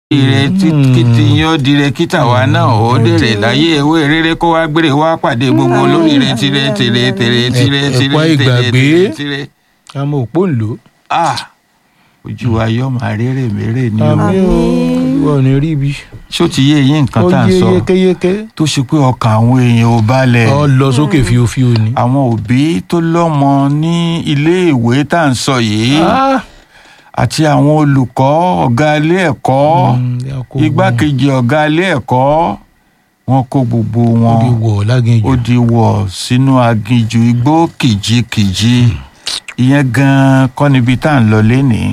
ire kìtì yín ó dire kíta wa náà ó dèrè láyé ewé rere kó wá gbére wá pàdé gbogbo olóríire tire tire tire tire Ẹ- tire ẹ̀pọ̀ tire ìgbàgbé. tire tire àmọ́ òpó ń lò. ah ojú wa yọ máa rere mèrè ni o àmì ò ìwọ ò ní rí ibi. ṣó ti yé yín nǹkan ó tá à ń yé sọ yékéyéké. tó ṣe pé ọkàn àwọn èèyàn ò balẹ̀ ọ lọ sókè fíofío ni. àwọn òbí tó lọ́mọ ní iléèwé tá à ń sọ yìí Ah! àti àwọn olùkọ́ ọ̀gá ilé ẹ̀kọ́ Mm, ya kó igbákejì ọ̀gá ilé ẹ̀kọ́ wọn kó gbogbo wọn. ó di wọn wọ̀ láginjù. ó di wọ̀ sínú aginjù igbó kìjikìji ìyẹn gan-an kọ́ níbi tá à ń lọ lénìí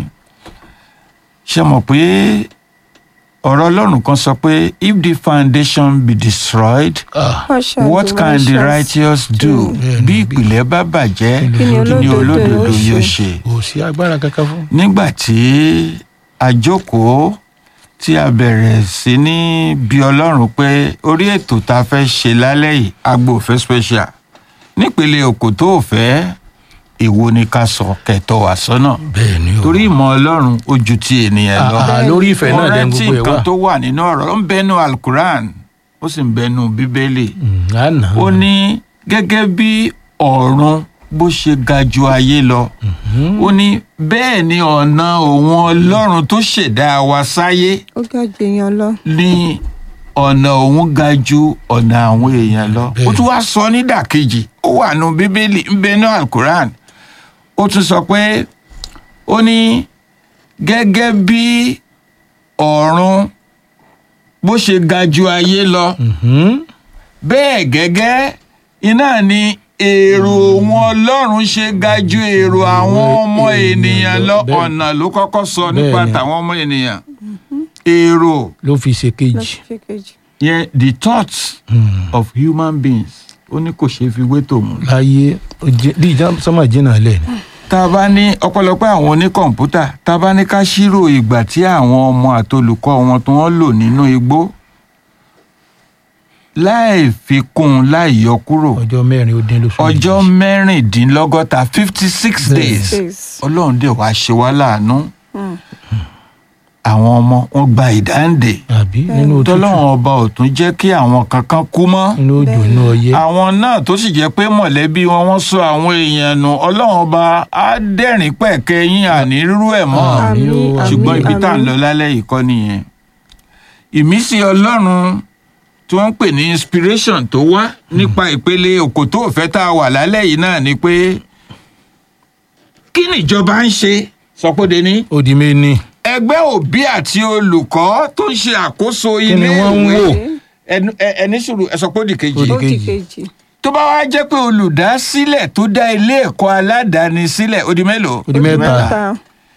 ṣe mọ̀ pé ọ̀rọ̀ ọlọ́run kan sọ pé if the foundation be destroyed Ah, what can the righteous do Bẹ́ẹ̀ni, bí bí- ìpìlẹ̀ bá bàjẹ́ Kí ni kí ni olódodo olódodo yóò yóò ṣe? ṣe kò sí agbára kankan fún. nígbà tí a jókòó tí a bẹ̀rẹ̀ sí ní bí ọlọ́run pé orí ètò tá a fẹ́ ṣe lálẹ́ yìí agbo òfẹ́ special nípele òkò tó fẹ́ èwo ni ká sọ kẹtọ wà sọ́nà bẹ́ẹ̀ ni o. torí ìmọ̀ ọlọ́run ó ju ti ènìyàn lọ Ah, ah, lórí ìfẹ́ náà dẹ́n rántí gbogbo ẹ̀ nǹkan wà. tó wà nínú ọ̀rọ̀ ó ń bẹnu alukuran ó sì ń bẹnu bíbélì Mm, àná. ó ní gẹ́gẹ́ bí ọ̀run bó ṣe ga ju ayé lọ ó ní bẹ́ẹ̀ ni ọ̀nà òun ọlọ́run tó ṣẹ̀dá wa sáyé ó ga jù èèyàn lọ. ní ọ̀nà òun ga ju ọ̀nà àwọn èèyàn lọ Bẹ́ẹ̀. ó tún wá sọ nídàkejì ó wà nù bíbélì ń bẹ ní alukuran ó tún sọ pé ó ní gẹ́gẹ́ bí ọ̀run bó ṣe ga ju ayé lọ Mhm. bẹ́ẹ̀ gẹ́gẹ́ iná ni èrò òun ọlọ́run ṣe ga ju èrò àwọn ọmọ ènìyàn lọ Bẹ́ẹ̀. ọ̀nà ló kọ́kọ́ sọ nípa Bẹ́ẹ̀ ni. tàwọn ọmọ ènìyàn èrò ló fi ṣe kejì. lọ́sẹ̀ kejì. yẹn the thoughts Mm. of human beings ó ní kò ṣeé fi wé tòun. láyé ó jẹ- bí ìjà sọmọ jìnnà lẹ ni. tá a bá ní ọ̀pọ̀lọpọ̀ àwọn oníkọ̀ǹpútà tá a bá ní ká ṣírò ìgbà tí àwọn ọmọ àtolùkọ́ wọn tí wọ́n lò nínú igbó láì fi kún un láì yọ kúrò ọjọ́ mẹ́rin ó dín lóṣù ọjọ́ méjì. mẹ́rìndínlọ́gọ́ta fifty six Bẹ́ẹ̀. days Days. ọlọ́run dẹ̀ wá ṣe wá láàánú Mm. àwọn ọmọ wọn gba ìdáǹdè àbí nínú òtútù tọ́lọ́run ọba ò tún jẹ́ kí àwọn kankan kú mọ́ nínú òjò Bẹ́ẹ̀. inú ọyẹ́. àwọn náà tó sì jẹ́ pé mọ̀lẹ́bí wọn wọ́n sọ àwọn èèyàn nù ọlọ́run ọba á dẹ̀rìn pẹ̀kẹ́ yín àní rírú ẹ̀ mọ́ Àmín o, Àmín, ṣùgbọ́n àmín, ibi tá à ń àmín. lọ lálẹ́ yìí kọ́ nìyẹn ìmísí ọlọ́run tí wọ́n ń pè ní inspiration tó wá nípa ìpele òkò tó fẹ́ tá a wà lálẹ́ yìí náà ni pé kí nìjọba ń ṣe sọpọ́dé ní ó di méní. ẹgbẹ́ òbí àti olùkọ́ tó ń ṣe àkóso Kí ni ilé wọ́n ń ìwé wò? ẹnu- ẹ- ẹni sùúrù ẹ sọ pé ó di kejì Ó di ó di kejì. kejì. tó bá wá jẹ́ pé olùdásílẹ̀ tó dá ilé ẹ̀kọ́ aládàáni sílẹ̀ ó di mélòó Ó di mẹ́ta. Ta.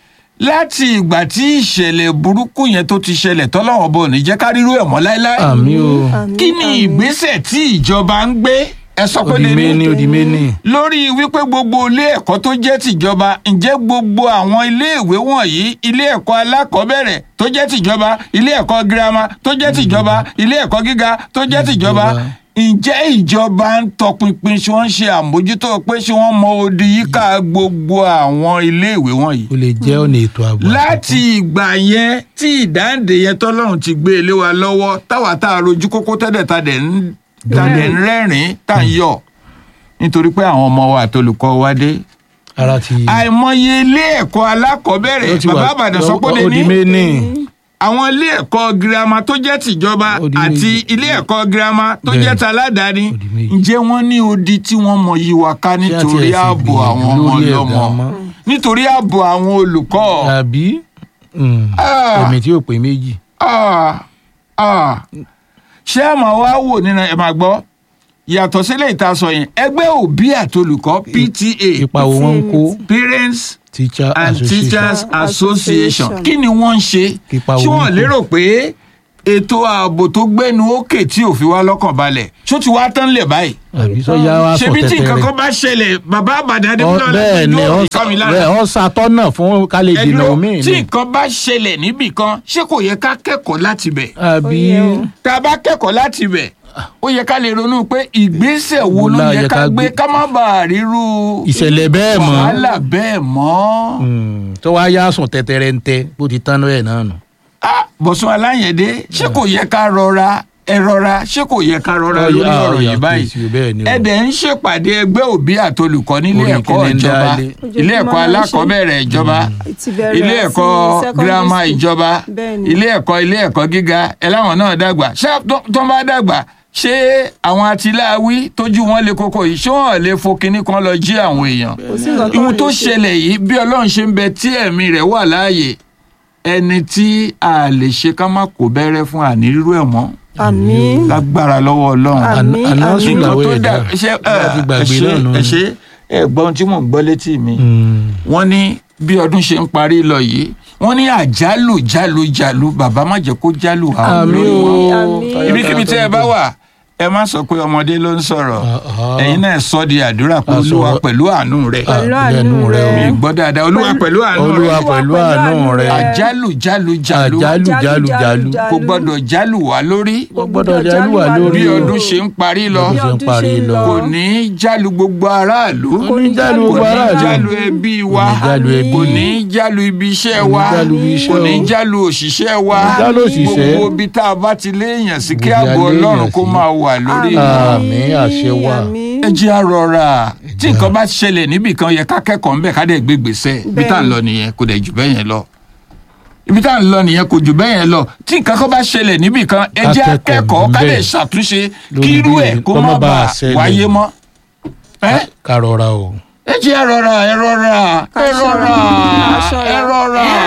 láti ìgbà tí ìṣẹ̀lẹ̀ burúkú yẹn tó ti ṣẹlẹ̀ tọ́lọ́wọ́n bò ní jẹ́ ká rírú ẹ̀ mọ́ láéláé àmì o Àmín, kí ni àmín. ìgbésẹ̀ tí ìjọba ń gbé ẹ sọ pé ó di lè méní ní ó di méní. lórí wípé gbogbo ilé ẹ̀kọ́ tó jẹ́ tìjọba ǹjẹ́ gbogbo àwọn iléèwé wọ̀nyí ilé ẹ̀kọ́ alákọ̀ọ́bẹ̀rẹ̀ tó jẹ́ tìjọba ilé ẹ̀kọ́ girama tó jẹ́ tìjọba ilé ẹ̀kọ́ gíga tó jẹ́ tìjọba Ìjọba. ǹjẹ́ ìjọba ń tọpinpin ṣé wọ́n ń ṣe àmójútó pé ṣé wọ́n mọ odi yíká gbogbo àwọn iléèwé wọ̀nyí ó lè jẹ́ ọ̀nà ètò ààbò. láti ìgbà yẹn tí ìdáǹdè yẹn tọ́lọ́run ti gbé ilé wa lọ́wọ́ táwa tá a rojú kókó tẹ́lẹ̀ tá a dẹ̀ ń tá a dẹ̀ ń rẹ́rìn-ín tá a ń yọ̀ nítorí pé àwọn ọmọ wa àtolùkọ́ wa dé. ara ti. àìmọye ilé ẹ̀kọ́ alákọ̀ọ́bẹ̀rẹ̀ ó ti wà- bàbá àbàdàn sọ pé ó lè ó di ní méní. àwọn ilé ẹ̀kọ́ girama tó jẹ́ tìjọba Ó di àti méjì. ilé ẹ̀kọ́ girama tó Bẹ́ẹ̀. jẹ́ taládàáni Ó di méjì. ǹjẹ́ wọ́n ní odi tí wọ́n mọ yí wa ká Ṣé àti nítorí ẹ̀ sì ààbò gbìyànjú àwọn ọmọ lórí ẹ̀ ọlọ́mọ gan mọ́? nítorí ààbò àwọn olùkọ́. àbí Mm. Ah. ẹ̀mí tí ò pé méjì. Ah, ah. ṣé ẹ máa wá wò nínú ẹ máa gbọ́ yàtọ̀ sílẹ̀ ìtasọ̀ yẹn ẹgbẹ́ òbí àtolùkọ́ PTA ipa wo wọ́n ń kó Parents teacher and association. Teachers Association Association. kí ni wọ́n ń ṣe Ipa wo ṣé wọ́n wọ́n kó? lérò pé ètò ààbò tó gbẹ́nu òkè tí ò fi wá lọ́kàn balẹ̀ ṣó ti wá tán lẹ̀ báyìí àbí sọ́jà wa sọ ṣebí tí tẹ́tẹ́ nǹkan rẹ̀. kan bá ṣẹlẹ̀ bàbá àbàdàn Ọ- adébúlọ̀ bẹ́ẹ̀ ni yóò ọ fi kọ́ mi lára bẹ́ẹ̀ ọ ṣàtọ́nà fún ká lè dènà ẹdúró omi tí ni. nǹkan bá ṣẹlẹ̀ níbì kan ṣé kò yẹ ká kẹ́kọ̀ọ́ láti bẹ̀ àbí Ó yẹ o. tá a bá kẹ́kọ̀ọ́ láti bẹ̀ ó yẹ ká lè ronú pé ìgbésẹ̀ wo Wo ló la yẹ yẹ ká ká gbé gbé? ká má bàa ríru ìṣẹ̀lẹ̀ bẹ́ẹ̀ mọ́ wàhálà bẹ́ẹ̀ mọ́. Mm. tó wá yá sùn tẹ́tẹ́rẹ́ ń tẹ́ bó ti tán lọ́yẹ̀ náà nù. Ah, bọ̀sùn aláyẹ̀dé ṣé kò yẹ ká rọra ẹ rọra ṣé kò yẹ ká rọra Ó yá, lórí ó ọ̀rọ̀ yá, yìí báyìí please, bẹ́ẹ̀ ni o. ẹ dẹ̀ ń ṣèpàdé ẹgbẹ́ òbí àtolùkọ́ nílé Orí ẹ̀kọ́ kíni ń ìjọba dálé. ilé ẹ̀kọ́ Ojoojúmọ́ náà ń ṣe. alákọ̀ọ́bẹ̀rẹ̀ ìjọba ti bẹ̀rẹ̀ ilé sí ẹ̀kọ́ secondary girama school. ìjọba Bẹ́ẹ̀ni. ilé ẹ̀kọ́ ilé ẹ̀kọ́ gíga ẹ láwọn náà dàgbà ṣé tó- tó ń bá dàgbà ṣé àwọn atiláwí tójú wọn lè kókó yìí ṣé wọn lè fo kinní kan lọ jí àwọn èèyàn kò sí nǹkan ihun lè tó ṣe. ṣẹlẹ̀ yìí bí ọlọ́run ṣe ń bẹ tí ẹ̀mí rẹ̀ wà láàyè ẹni tí a lè ṣe ká má kó bẹ́rẹ́ fún ànírírú ẹ̀ mọ́ àmín lágbára lọ́wọ́ ọlọ́run Àmín, Àná àmín. sùn làwọ̀ tó ẹ̀dá dà ṣe láti gbàgbé ẹ náà nù. ẹ ṣe ẹ gbọ́ ohun tí mò ń gbọ́ létí mi wọ́n ní bí ọdún ṣe ń parí lọ yìí wọ́n ní àjálù jálù jálù bàbá má jẹ́ kó jálù àwọn àmì olórí o wọn Àmín. ibikíbi tẹ́ ẹ bá wà ẹ má sọ pé ọmọdé ló ń sọ̀rọ̀ Ah, ah. ẹ̀yin náà sọ di àdúrà pé A olúwa sọ̀rọ̀. pẹ̀lú àánú rẹ̀ pẹ̀lú Ah, àánú lẹ́nu rẹ o. rẹ mi gbọ́ dáadáa olúwa pẹ̀lú àánú olúwa rẹ̀ pẹ̀lú àánú rẹ àjálù jálù jálù àjálù jálù jálù kò gbọ́dọ̀ jálù wá lórí Kò gbọ́dọ̀ jálù wá lórí bí o. ọdún ṣe ń parí lọ Bí ọdún ṣe ń parí lọ. kò ní í jálù gbogbo aráàlú kò ní jálù kò gbogbo ní í aráàlú jálù ẹbí wa Kò ní jálù ẹbí. kò ní í jálù ibi iṣẹ́ Kò ní wa jálù ibi iṣẹ́ kò ní í o. jálù òṣìṣẹ́ wa Kò ní jálù òṣìṣẹ́. gbogbo ibi tá a bá ti léèyàn sí kí Gbogbo ààbò ibi a léèyàn ọlọ́run kó sí. máa wà lórí Àmín. wọn. Àmín, àṣẹ wà. Àmín. ẹ jẹ́ àrọ̀ra tí nǹkan bá ṣẹlẹ̀ níbì kan yẹ ká kẹ́kọ̀ọ́ ńbẹ̀ ká dẹ̀ gbé gbèsè ibi tá à ń lọ nìyẹn kò dẹ̀ jù bẹ́ẹ̀ yẹn lọ ibi tá à ń lọ nìyẹn kò jù bẹ́ẹ̀ yẹn lọ tí nǹkan kan bá ṣẹlẹ̀ níbì kan ẹ Ká jẹ́ kẹ́kọ̀ọ́ akẹ́kọ̀ọ́ ká ńbẹ̀. lè ṣàtúnṣe Lórí kí irú bí ẹ̀ kó kó má má bàa bàa ṣẹlẹ̀. wáyé mọ́ ẹ́ ká rọra o. ẹ jẹ́ àrọ̀ra ẹ rọra ẹ rọra Ká ṣọ́ra, ká ṣọ́ra. ẹ rọra.